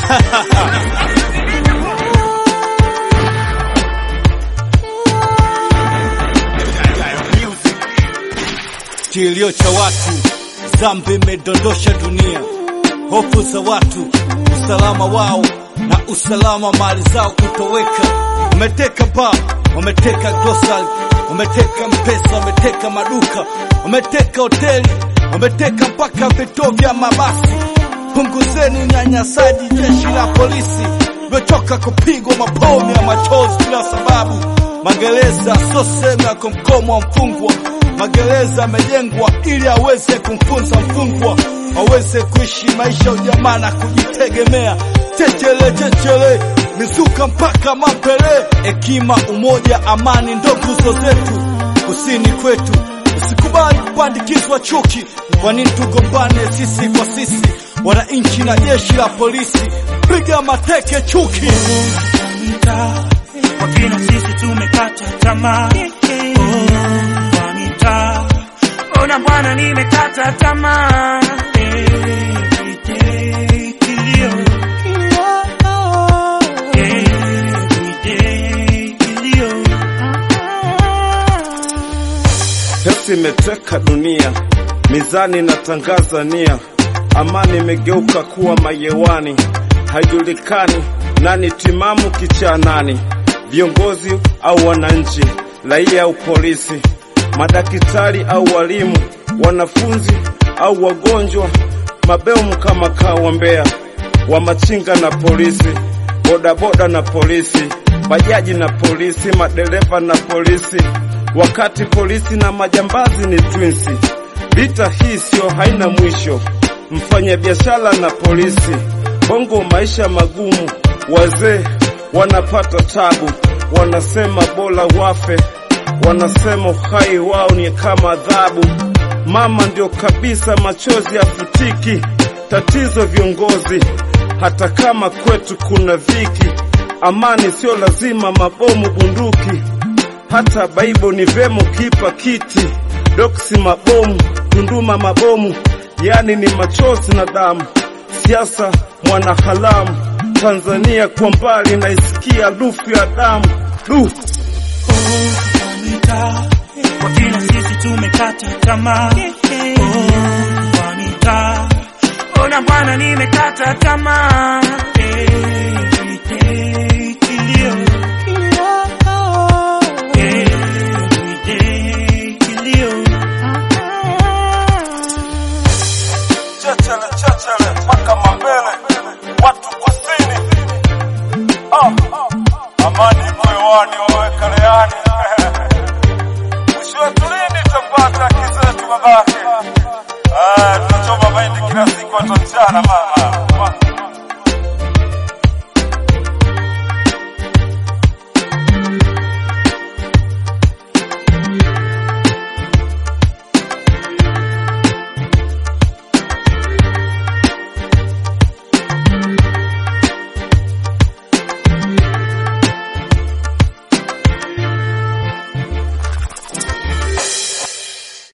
Kilio cha watu, dhambi imedondosha dunia, hofu za watu, usalama wao na usalama mali zao kutoweka. Wameteka baa, wameteka grocery, wameteka mpesa, wameteka maduka, wameteka hoteli, wameteka mpaka vituo vya mabasi. Punguzeni unyanyasaji, jeshi la polisi limechoka kupigwa mabomu ya machozi bila sababu. Magereza sio sehemu ya kumkomo wa mfungwa. Magereza yamejengwa ili aweze kumfunza mfungwa aweze kuishi maisha ya ujamaa na kujitegemea. Chechele chechele, mizuka mpaka mapele. Hekima, umoja, amani ndo nguzo zetu kusini kwetu. Usikubali kupandikizwa chuki. Kwa nini tugombane sisi kwa sisi, wananchi na jeshi la polisi? Piga mateke chuki. Kwa kina sisi tumekata tamaa. Oh, kwa mitaa. Ona bwana, nimekata tamaa. Every day kilio. Every day kilio. Pesa imeteka dunia, mizani inatangaza nia, amani imegeuka kuwa mayewani, haijulikani nani timamu kichaa nani, viongozi au wananchi, raia au polisi, madaktari au walimu, wanafunzi au wagonjwa, mabeumu kama kawa Mbeya, wamachinga na polisi, bodaboda na polisi, bajaji na polisi, madereva na polisi, wakati polisi na majambazi ni twinsi. Vita hii sio haina mwisho, mfanya biashara na polisi, bongo maisha magumu, wazee wanapata tabu, wanasema bora wafe, wanasema uhai wao ni kama adhabu. Mama ndio kabisa, machozi yafutiki. Tatizo viongozi, hata kama kwetu kuna dhiki, amani sio lazima mabomu bunduki hata Baibo ni vemo kipa kiti doksi mabomu Tunduma mabomu, yani ni machozi na damu. Siasa mwana halamu, Tanzania kwa mbali naisikia lufu ya damu du kwa mitaa. Kwa kina sisi tumekata tamaa. Oh, kwa mitaa. Ona bwana, nimekata tamaa. Every day kilio. Every day kilio. chechele chechele mpaka mabele watu kusini ah, amani moyoni wawekeleani mwisho wetu lini tapata haki zetu babake ah, tunachoma mahindi kila siku hata mchana ma